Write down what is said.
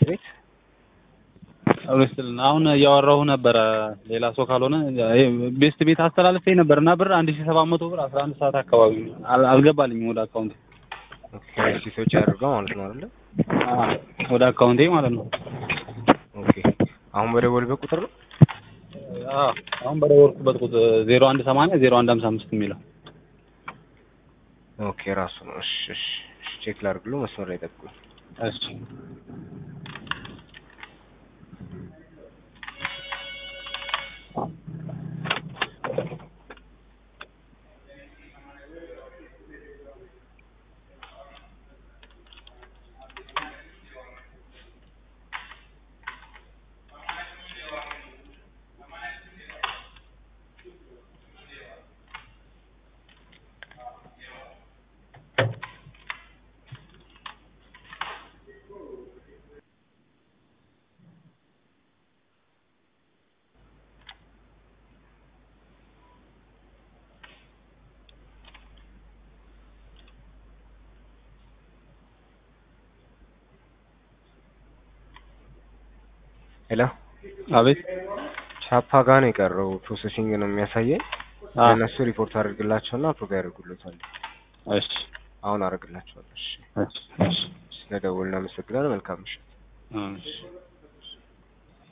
ቤት ሬስትልን አሁን እያወራሁ ነበረ። ሌላ ሰው ካልሆነ ቤስት ቤት አስተላልፌ ነበር እና ብር አንድ ሺህ ሰባት መቶ ብር አስራ አንድ ሰዓት አካባቢ አል- አልገባልኝም ወደ አካውንቴ ኦኬ ሰዎች ያደርገው ማለት ነው አይደለ? አዎ፣ ወደ አካውንቴ ማለት ነው። ኦኬ አሁን በደወልበት ቁጥር ነው አዎ፣ አሁን በደወልኩበት ቁጥር ዜሮ አንድ ሰማንያ ዜሮ አንድ ሀምሳ አምስት የሚለው ኦኬ ራሱ ነው። እሺ እሺ እሺ፣ ቼክ ላድርግሎ መስመር ላይ ጠብቁኝ። እሺ ሄሎ አቤት ቻፓ ጋር ነው የቀረው። ፕሮሰሲንግ ነው የሚያሳየኝ። አዎ፣ ለእነሱ ሪፖርት አድርግላቸውና አፕሮቭ ያደርጉልታል። እሺ አሁን አደርግላቸዋለሁ። እሺ እሺ እሺ ስለደወልን አመሰግናለሁ። መልካም ምሽት። እሺ